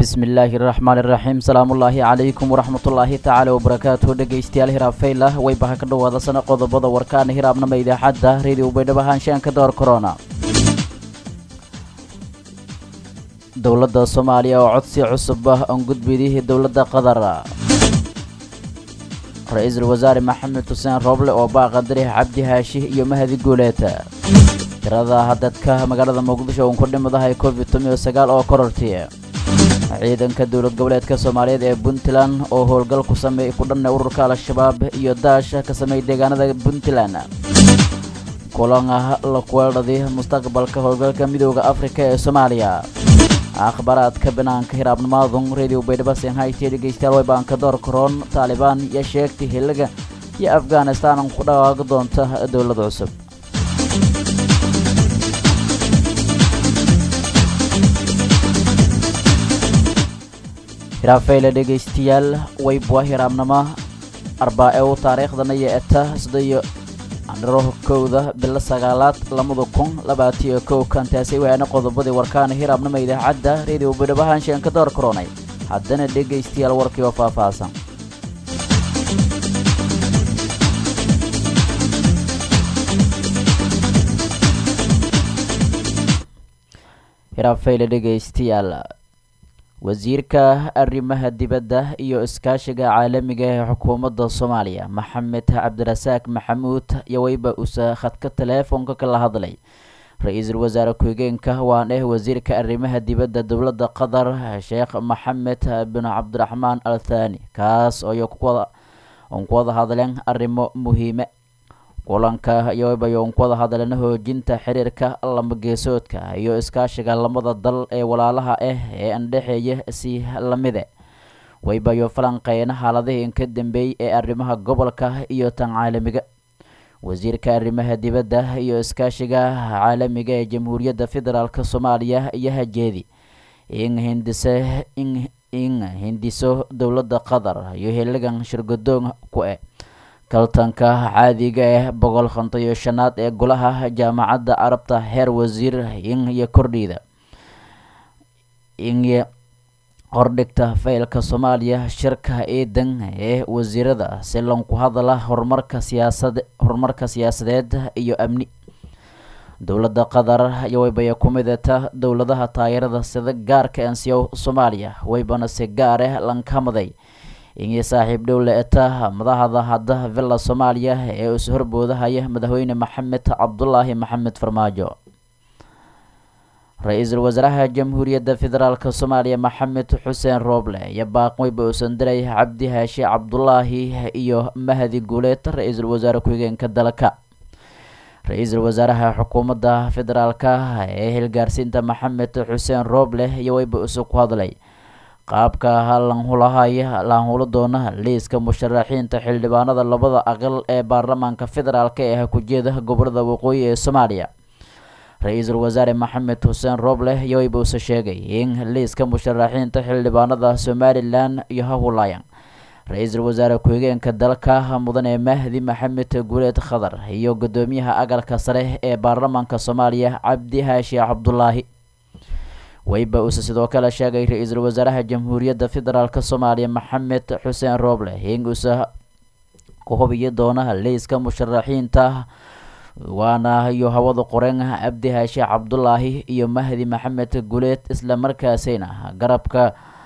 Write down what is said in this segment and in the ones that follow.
bismillaahi raxmaan iraxiim salaamullaahi calaykum waraxmatullaahi tacaala wabarakaatuhu dhegaystayaal hiraab faylah waybaha ka dhowaada sana qodobada warkaana hiraabnama idaacadda reediyo baydhabo haanshaanka door korona dowladda soomaaliya oo codsi cusub ah oon gudbidihii dowladda qatar ra-iisul wasaare maxamed xuseen rooble oo baaqa dariix cabdi haashi iyo mahadi guuleeta tirada dadka magaalada muqdisho uun ku dhimadahay covid tomiyo sagaal oo kororti ciidanka dowlad goboleedka soomaaliyeed ee puntland oo howlgal ku sameey ku dhanna ururka al-shabaab iyo daash ka sameeyay deegaanada puntland kulan la kuweeldhadi mustaqbalka howlgalka midooda afrika ee soomaaliya akhbaaraadka banaanka hiraabnimaadun radio baydhabo senhayti dhegeystayaal waybaanka door karoon taalibaan iyo sheegtay hiliga iyo afghanistan ku dhawaaqi doonta dowlad cusub hiraafeyle dhegaystayaal waybwa hiraabnimo arbaa-e u taariikhdana iyo eta sideyo andharo kowda bilo sagaalaad labada kun labaatiyo kow kantaasi waana qodobadii warkaana hiraabnimo idaacadda reediyo baydhabo haanshaan ka door koronay haddana dhegaystayaal warkii oo faahfaahsan hiraafeyle dhegaystayaal wasiirka arrimaha dibadda iyo iskaashiga caalamiga ee xukuumadda soomaaliya maxamed cabdirasaaq maxamuud iyo weyba usa khadka teleefoonka kala hadlay ra-iisul wasaare ku-xigeenka waan eh wasiirka arrimaha dibadda dowladda qatar sheekh maxamed bin cabdiraxmaan al thani kaas oo un ku wada hadleen arrimo muhiime kulanka iyobayoon ku wada hadleen hoojinta xiriirka lamageesoodka iyo iskaashiga lamada dal ee walaalaha ah ee andhexeeya si lamide waybayo falanqeyn xaaladihii inka dambeeyey ee arrimaha gobolka iyo tan caalamiga wasiirka arrimaha dibadda iyo iskaashiga caalamiga ee jamhuuriyadda federaalk soomaaliya iyo hajeedi in hindise in hindiso dowladda qatar iyo hiligan shirgadoon ku eh kaltanka caadiga ah boqol konton iyo shanaad ee golaha jaamacadda carabta heer wasiir in iyo kordhiida in hordhigta faylka soomaaliya shirka ciidan ee wasiirada si lanku hadala horumarka siyaasad horumarka siyaasadeed iyo amni dowladda qatar iyo waybaya ku midata dowladaha taageerada sida gaarka ansiyow soomaaliya waybana si gaar ah lankamaday inay saaxiib dhowle eta madaxda hadda villa soomaaliya ee is horboodahaya madaxweyne maxamed cabdulaahi maxamed farmaajo ra-iisul wasaaraha jamhuuriyadda federaalk soomaaliya maxamed xuseen rooble iyo baaqweyba uusan diray cabdi haashi cabdulaahi iyo mahadi guuleed ra-iisul wasaare ku-xigeenka dalka ra-iisul wasaaraha xukuumadda federaalk ee hilgaarsiinta maxamed xuseen rooble iyo weyba isu ku hadlay qaabka lanhulahay laanhulo doona liiska musharaxiinta xildhibaanada labada aqal ee baarlamaanka federaalk ee ku-jeeda gobolada waqooyi ee soomaaliya ra-iisul wasaare maxamed xuseen rooble yoweyba use sheegay in liiska musharaxiinta xildhibaanada somalilan iyo hahulayan ra-iisul wasaare ku-xigeenka dalka mudane mahdi maxamed guuleed khadar iyo gudoomiyaha aqalka sare ee baarlamaanka soomaaliya cabdi haashi cabdulaahi weyba uuse sidoo kale sheegay ra-iisul wasaaraha jamhuuriyadda federaalk soomaaliya maxamed xuseen rooble in uuse ku hubiyi doona liiska musharaxiinta waana iyo hawada qoren cabdi haashi cabdulaahi iyo mahdi maxamed guleed isla markaasayna garabka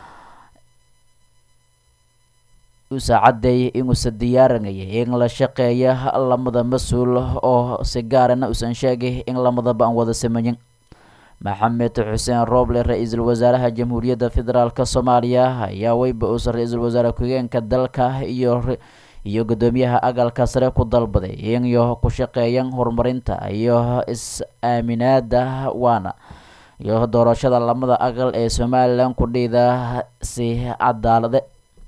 uuse caddeey inuusa diyaarinaya in la shaqeeya lamada mas-uul oo si gaarana uusan sheegay in lamadaba aan wada sameeyin maxamed xuseen rooble ra-iisul wasaaraha jamhuuriyadda federaalk soomaaliya ayaa weyba uusa ra-iisul wasaare ku-xigeenka dalka iyo iyo gudoomiyaha aqalka sare ku dalbaday inyo ku shaqeeyan horumarinta iyo is-aaminaada waana iyo doorashada lamada aqal ee somalilan ku dhiida si cadaalade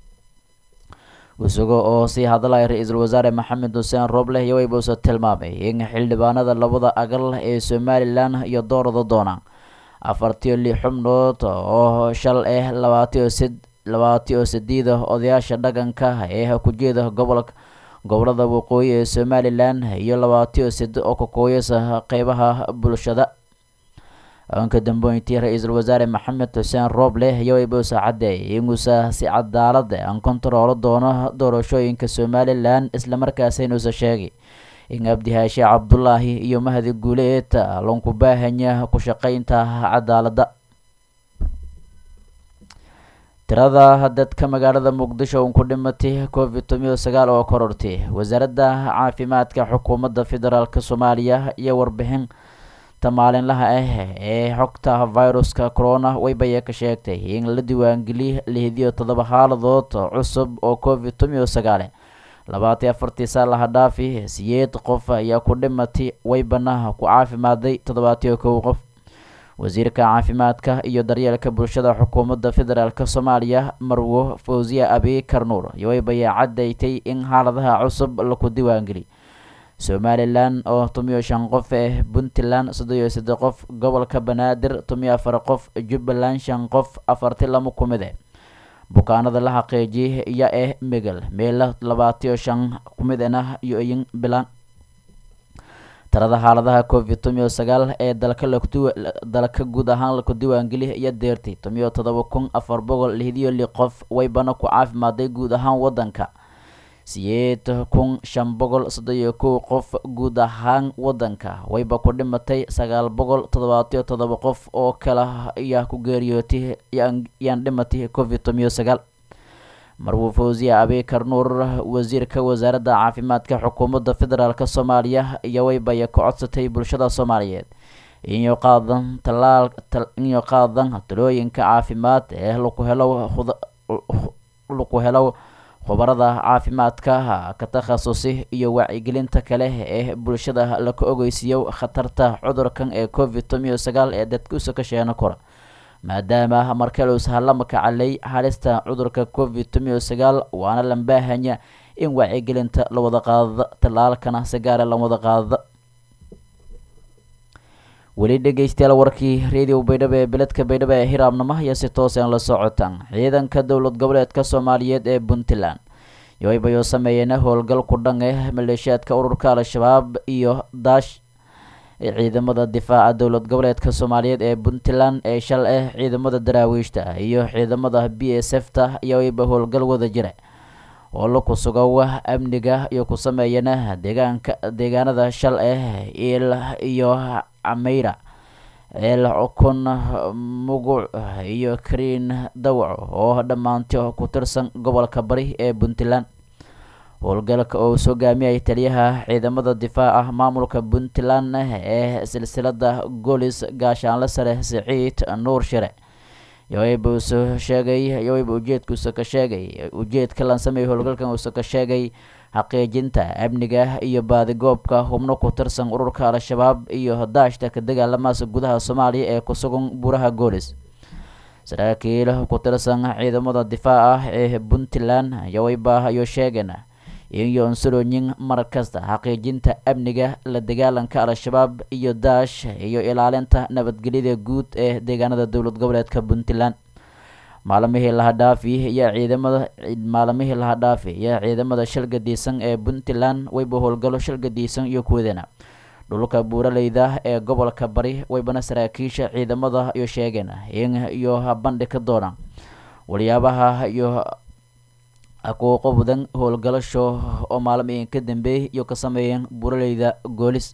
isago oo sii hadlaya ra-iisul wasaare maxamed xuseen rooble iyo weyba uuse tilmaamay in xildhibaanada labada aqal ee somalilan iyo doorada doonaan afartiyo lix xubnood oo shal ah labaatiyo sid labaatiyo sideeda odayaasha dhaqanka ee ku-jeeda gobolka gobolada waqooyi ee somalilan iyo labaatiyo side oo ka kooyasa qeybaha bulshada ka dambeyntii ra-iisul wasaare maxamed xuseen rooble iyo waybuusa caddeeyay inuusa si cadaalad aan kontaroolo doono doorashooyinka somalilan islamarkaasi inuusa sheegay in abdihaashe cabdulaahi iyo mahadi guuleed lanku baahanya ku shaqeynta cadaaladda tirada dadka magaalada muqdisho un ku dhimatay covid tomiyo sagaal oo korortay wasaaradda caafimaadka xukuumadda federaalk soomaaliya iyo warbixin ta maalinlaha ah ee xogta viruska corona waybaya ka sheegtay in la diiwaangeliy lihidiyo toddoba xaaladood cusub oo covid tomiyo sagaale labaatan afartii saalaha dhaafi siyeed qof ayaa ku dhimatay waybana ku caafimaaday toddobaatiyo kow qof wasiirka caafimaadka iyo daryeelka bulshada xukuumadda federaalk soomaaliya marwo fawsiya abi karnuur yowaybaya cadaytay in xaaladaha cusub laku diiwaangeliy somalilan oo tomiyo shan qof eh puntland soddon iyo saddex qof gobolka banaadir tomiyo afar qof jubbaland shan qof afarti lama ku mid eh bukaanada la xaqiijiyay iya eh megal meela labaatiyo shan ku mid ena iyo iyin bilan tirada xaaladaha covid tomiyo sagaal ee dalka dalka guud ahaan laku diiwaangeliya iyo deertay tomiyo toddoba kun afar boqol lihdiyo li qof waybana ku caafimaaday guud ahaan wadanka siyeed kun shan boqol soddon iyo kow qof guud ahaan wadanka wayba ku dhimatay sagaal boqol toddobaatiyo toddoba qof oo kale ayaa ku geeriyootay yaan dhimatay covid tomiyo sagaal marwo fawsiya abi karnuur wasiirka wasaaradda caafimaadka xukuumadda federaalk soomaaliya iyo waybaya ka codsatay bulshada soomaaliyeed inyo qaadan talaal inyo qaadan talooyinka caafimaad ee laku helo laku helo khubarada caafimaadka ka takhasusi iyo wacyigelinta kale ee bulshada laka ogeysiiyo khatarta cudurkan ee covid tomiyo sagaal ee dadkuusa ka sheena kora maadaama markaluus halama kacalay halista cudurka covid tomiyo sagaal waana lambaahanya in wacyigelinta la wada qaadada tallaalkana si gaara la wada qaadada weli dhegeystayaal warkii radio baydhabo ee beledka baydhabo ee hiraabnimo iyo si tooseen la socotaan ciidanka dowlad goboleedka soomaaliyeed ee puntland yoaybayoo sameeyeen howlgal ku dhan eh maleeshiyaadka ururka al-shabaab iyo daash ciidamada difaaca dowlad goboleedka soomaaliyeed ee puntland ee shal ah ciidamada daraawiishta iyo ciidamada b s f ta iyoayba howlgal wada jira oo laku sugow amniga iyo ku sameeyana deegaanka deegaanada shal ah il iyo cameyra ceel kun muguc iyo kariin dawco oo dhammaanto ku tirsan gobolka bari ee puntland howlgalka oo soo gaamiyay taliyaha ciidamada difaaca maamulka puntland ee silsilada golis gaashaanle sare siciid nuur shire yowayba uusoo sheegay yowayba ujeedkuusa ka sheegay ujeedka lansamey howlgalkan uusa ka sheegay xaqiijinta amniga iyo baadigoobka hubno ku tirsan ururka al-shabaab iyo daashta ka dagaalamaasa gudaha soomaaliya ee ku sugan buraha goolis saraakiil ku tirsan ciidamada difaaca ee puntland yowayba ayuu sheegeen iyo unsuroyin mar kasta xaqiijinta amniga la dagaalanka al-shabaab iyo daash iyo ilaalinta nabadgelyada guud ee deegaanada dowlad goboleedka puntland maalimihii laha dhaafi iyo ciidamada maalimihii laha dhaafi iyo ciidamada shalgadiisan ee puntland wayba howlgalo shalgadiisan iyo kuwadana dhulka buuraleyda ee gobolka bari waybana saraakiisha ciidamada iyo sheegeen in iyo bandhi ka doonaan waliyaabaha iyo akuuqo badan howlgalasho oo maalmihin ka dambeeyay iyo ka sameeyeen buuraleyda goolis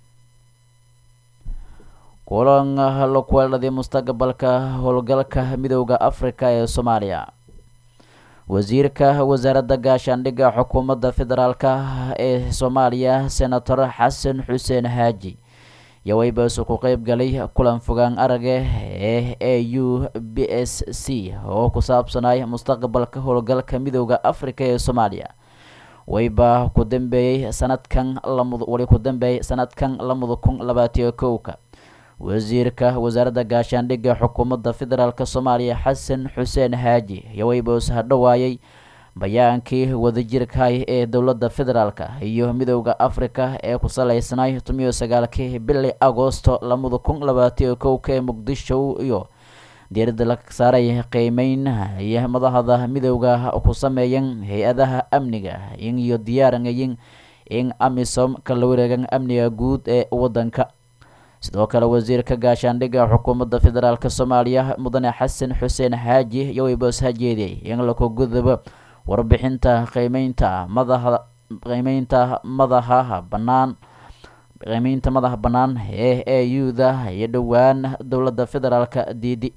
kulan la kuweeladii mustaqbalka howlgalka midooda afrika ee soomaaliya wasiirka wasaaradda gaashaandhigga xukuumadda federaalka ee soomaaliya senator xasan xuseen haaji yowaybasu ku qeyb galay kulan fogaan araga ee a u b s c oo ku saabsanay mustaqbalka howlgalka midooda afrika ee soomaaliya wayba ku dambeeyey sanadkan wali ku dambeeyay sanadkan lamada kun labaatiyo kowka wasiirka wasaaradda gaashaandhigga xukuumadda federaalk soomaaliya xasan xuseen haaji yowaybaus hadhowaayay bayaankii wadajirkahay ee dowladda federaalk iyo midooda afrika ee ku saleysnay tomiyo sagaalkii bili agoosto lamada kun labaatiyo kowka ee muqdisho iyo diiradda la saaray qiimeyn iyo madahda midooda ku sameeyan hay-adaha amniga iyo diyaaranayin in amisom kala wareegan amniga guud ee wadanka sidoo kale wasiirka gaashaandhigga xukuumadda federaalk soomaaliya mudane xasan xuseen xaaji iyo weyboos hajeediyey in laku gudbo warbixinta qiimeynta madaxa qiimeynta madaxa bannaan qiimeynta madaxa bannaan ee e u-da iyo dhowaan dowladda federaalk diidi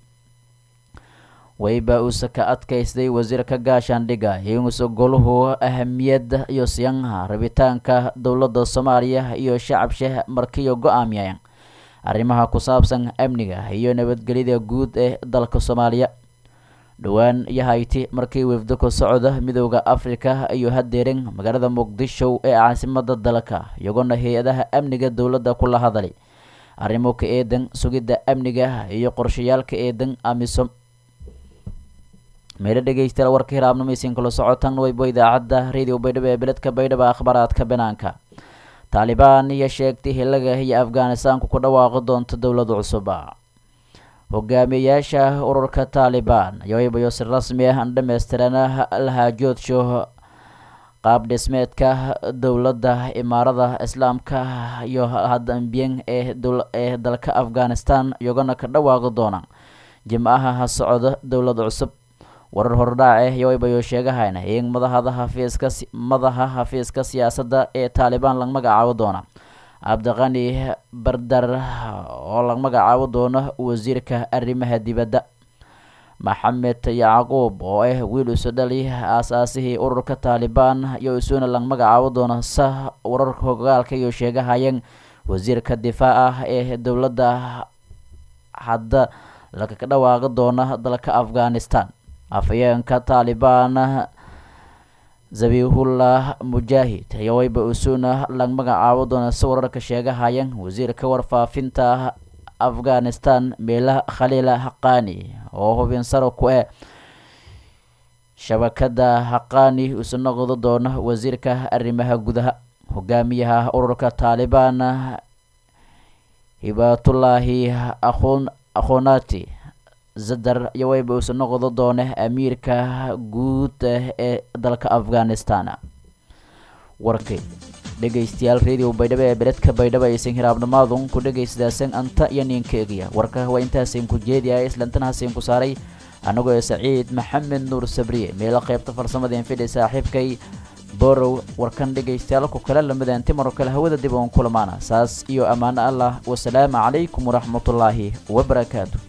weyba uuse ka adkaystay wasiirka gaashaandhigga inuuse goluhu ahamiyad iyo siyanha rabitaanka dowladda soomaaliya iyo shacabsha markiyo go-aamiyeen arrimaha ku saabsan amniga iyo nabadgelyada guud ee dalka soomaaliya dhowaan iyo hayti markii wefdo ka socda midooda afrika iyo hadeerin magaalada muqdisho ee caasimada dalka iyagoona hay-adaha amniga dowladda kula hadalay arrimo ka eedan sugidda amniga iyo qorshayaalka eedan amisom meelo dhegeystayaal warka hiraabnamaysiin kula socotan waybo idaacadda radio baydhabo ee beledka baydhabo akhbaaraadka banaanka taalibaan iyo sheegtay hilaga iyo afghanistaanku ku dhawaaqi doonto dowlada cusuba hogaamiyeyaasha ururka taalibaan ayaybayo si rasmi ah an dhammaystirana lahaajoodso qaab dhismeedka dowladda imaarada islaamka iyo hadambiyen ee ee dalka afghanistan iyagona ka dhawaaqi doona jimcaha ha socda dowlada cusub warar hordhaace yowaybayo sheegahayna in madahada hafiiska madaxa hafiiska siyaasadda ee taalibaan laga magacaabo doona cabdiqani bardar oo laga magacaabo doono wasiirka arrimaha dibadda maxamed yacquub oo ah wiil isu dhali aasaasihii ururka taalibaan iyo isuuna laga magacaabo doono sa wararka hogaalka iyo sheegahayeen wasiirka difaac ah ee dowladda hadda laga dhawaaqi doona dalka afghanistan afayeenka taalibaan zabihullah mujaahid iyo wayba usuna laga magacaabo doona si wararka sheegahayeen wasiirka warfaafinta afghanistan meela khaliila haqani oo hubin saro ku eh shabakada haqani isu noqdo doona wasiirka arrimaha gudaha hogaamiyaha ururka taalibaan hibaatullaahi aqoon aqoonati zadar iyo wayba uuse noqdo doone amiirka guud ee dalka afghanistan warkay dhegeystayaal radio baydhabo ee beledka baydhabo aysan hiraabnamaadun ku dhegeysadaasan anta iyo ninka egiya warka waa intaasin ku jeediya islantanhasin ku saaray anagoo ee saciid maxamed nuur sabriye meelo qaybta farsamada infidhi saaxiibkay borow warkan dhegeystayaal ku kale lamidan timaro kale hawada dib oon kulamaana saas iyo ammaano allah wasalaamu calaykum waraxmatullaahi wabarakaatu